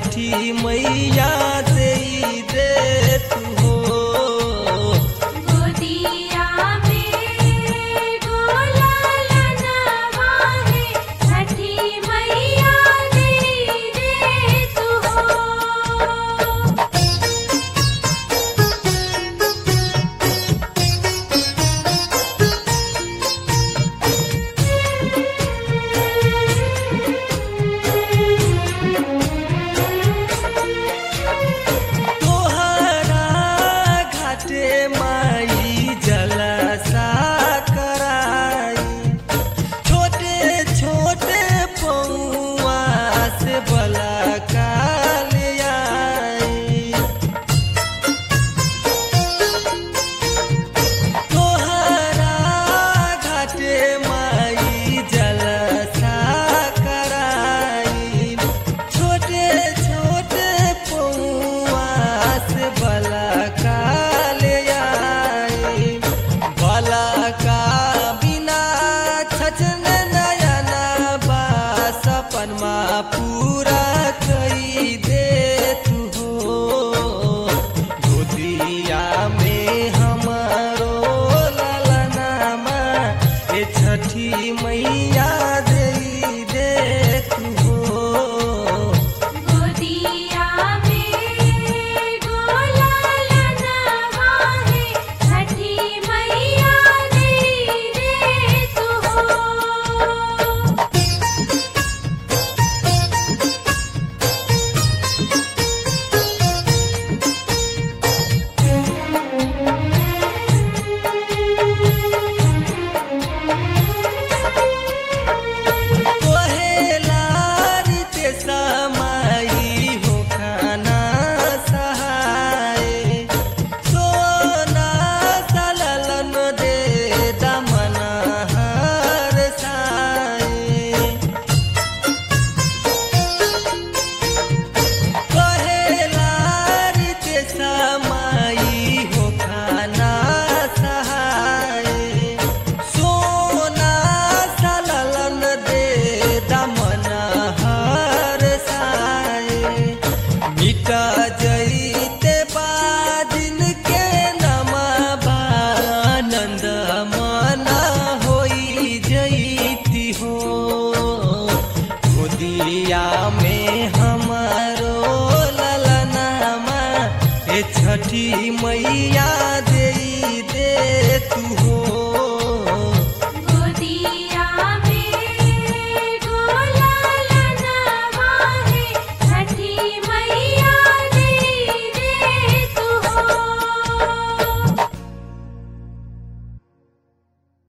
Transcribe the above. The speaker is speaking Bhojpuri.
छठी मैया दे दे तू हो गोदिया में गोलाल नवाहे छठी मैया दे दे तू हो तोहरा घाटे माई जलसा कराई छोटे छोटे पौआ से बला काल आई तोहरा घाटे माई जलसा कराई छोटे छोटे पौआ से बला काल आई बला का बिना छचन नयना बा सपनमा पूरा कई दे तू हो गोदिया में हमारो ललनामा ए छठी मैया दे दे तू हो गोदिया में गोलाल नवाहे छठी मैया दे दे तू हो कोहेलारी ते समाई हो खाना सहाय सोना सललन दे दमना हर साए कहेलारी ते समाई हो खाना सहाय सोना सललन दे दमना हर साए मिटा जईते बादिन के नमा आनंद मना होई जईती हो गोदिया में हमारो ललनामा ए छठी मैया दे दे तू हो